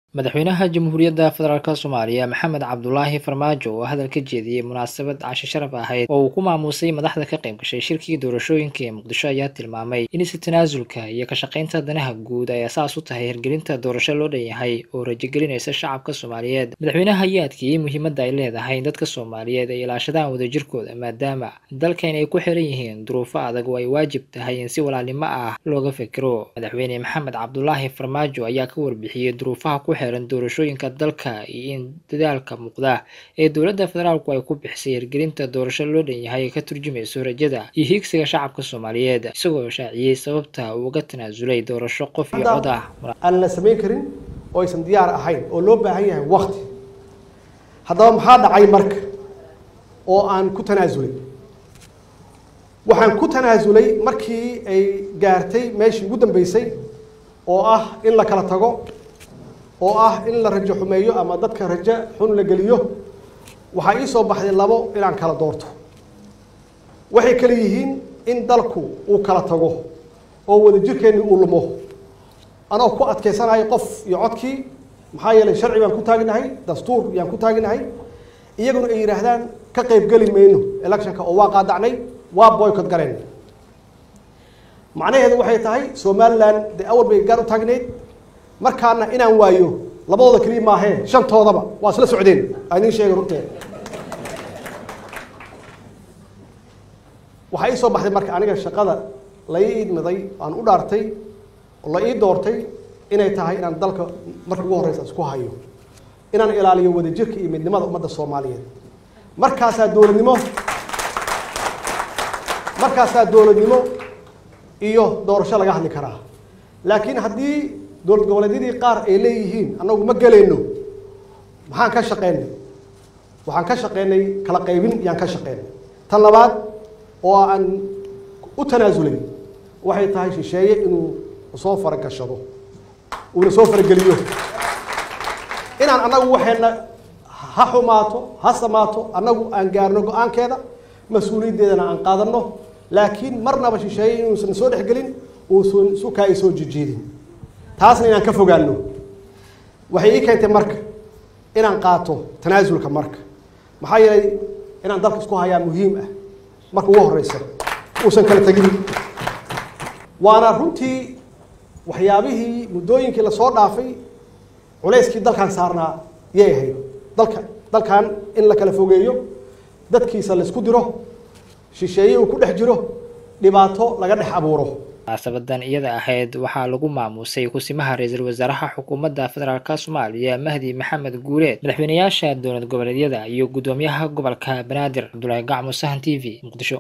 madaxweynaha jamhuuriyadda federaalk soomaaliya maxamed cabdulaahi farmaajo oo hadal ka jeediyey munaasabad casho sharaf ahayd oo uu ku maamuusay madaxda ka qayb gashay shirkii doorashooyinka ee muqdisho ayaa tilmaamay in si tanaasulka iyo ka shaqaynta danaha guud ay asaas u tahay hirgelinta doorasho loo dhan yahay oo rajogelinaysa shacabka soomaaliyeed madaxweynaha ayaa adkeeyey muhiimadda ay leedahay in dadka soomaaliyeed ay ilaashadaan wadajirkooda maadaama dalkan ay ku xiran yihiin duruufo adag oo ay waajib tahay in si walaalnimo ah looga fekero madaxweyne maxamed cabdulaahi farmaajo ayaa ka warbixiyey duruufaha ku xiran doorashooyinka dalka iyo in dadaalka muuqda ee dowladda federaalku ay ku bixisay hirgelinta doorasho loo dhan yahay ay ka turjumayso rajada iyo hiigsiga shacabka soomaaliyeed isagoo shaaciyey sababta uu uga tanaasulay doorasho qof iyo cod ah aan la samayn karin oo aysan diyaar ahayn oo loo baahan yahay wakti haddaba maxaa dhacay marka oo aan ku tanaasulay waxaan ku tanaasulay markii ay gaartay meeshii ugu dambeysay oo ah in la kala tago oo ah in la rajo xumeeyo ama dadka rajo xun la geliyo waxaa ii soo baxday labo inaan kala doorto waxay kale yihiin in dalku uu kala tago oo wadajirkeennii uu lumo anoo ku adkaysanahay qof iyo codkii maxaa yeelay sharci baan ku taaginahay dastuur yaan ku taaginahay iyaguna ay yidhaahdaan ka qaybgeli mayno electionka oo waa qaadacnay waa boycott galeen macnaheedu waxay tahay somalilan dee awal bay gaar u taagneyd markaana inaan waayo labadooda keliya maahee shantoodaba waa isla socdeen aan idiin sheegay runteed waxaa ii soo baxday marka aniga shaqada la ii idmiday aan u dhaartay oo la ii doortay inay tahay inaan dalka marka ugu horreysa isku hayo inaan ilaaliyo wadajirka iyo midnimada ummadda soomaaliyeed markaasaa dowladnimo markaasaa dowladnimo iyo doorasho laga hadli karaa laakiin haddii dowlad goboleedyadii qaar ay leeyihiin annagu ma gelayno maxaan ka shaqeynay waxaan ka shaqeynay kala qaybin yaan ka shaqeynay tan labaad oo aan u tanaasulay waxay tahay shisheeye inuu soo faragashado uuna soo farageliyo inaan annagu waxayna ha xumaato ha samaato annagu aan gaarno go-aankeeda mas-uuliyaddeedana aan qaadanno laakiin marnaba shisheeye inuusan soo dhexgelin uusan sukaa ay soo jijiidin taasna inaan ka fogaano waxay ii keentay marka inaan qaato tanaasulka marka maxaa yeelay inaan dalka isku hayaa muhiim ah marka ugu horeysa uusan kala tegin waana runtii waxyaabihii muddooyinkii lasoo dhaafay culayskii dalkan saarnaa yay ahayd dalka dalkan in la kala fogeeyo dadkiisa laisku diro shisheeye uu ku dhex jiro dhibaato laga dhex abuuro munaasabadan iyada ahayd waxaa lagu maamuusay kusimaha ra-iisul wasaaraha xukuumadda federaalk soomaaliya mahdi maxamed guuleed madaxweynayaasha dowlad goboleedyada iyo guddoomiyaha gobolka banaadir cabdulaahi gacmo sahan t v muqdisho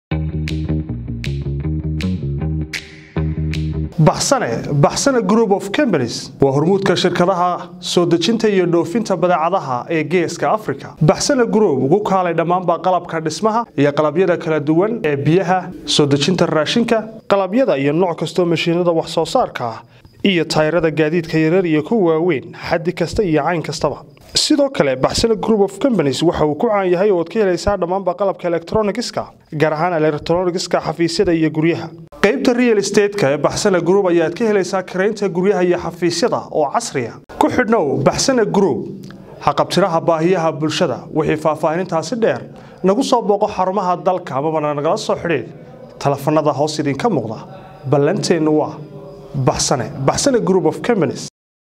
baxsane baxsane group of companies waa hormuudka shirkadaha soo dejinta iyo dhoofinta badeecadaha ee geeska africa baxsane group ugu kaalay dhammaanba qalabka dhismaha iyo qalabyada kala duwan ee biyaha soo dejinta raashinka qalabyada iyo nooc kastoo mashiinada wax soo saarka ah iyo tayrada gaadiidka yarar iyo kuwa waaweyn xaddi kasta iyo cayn kastaba sidoo kale baxsane group of companies waxa uu ku caan yahay ooad ka helaysaa dhammaanba qalabka elektronigiska gaar ahaan elektronigiska xafiisyada iyo guryaha qaybta real estateska ee baxsane group ayaad ka helaysaa karaynta guryaha iyo xafiisyada oo casriya ku xidhnow baxsane group haqabtiraha baahiyaha bulshada wixii faahfaahinintaasi dheer nagu soo booqo xarumaha dalka amabana nagala soo xidhiid telefanada hoos idinka muuqda ballanteennu waa baxsane baxsane group of companies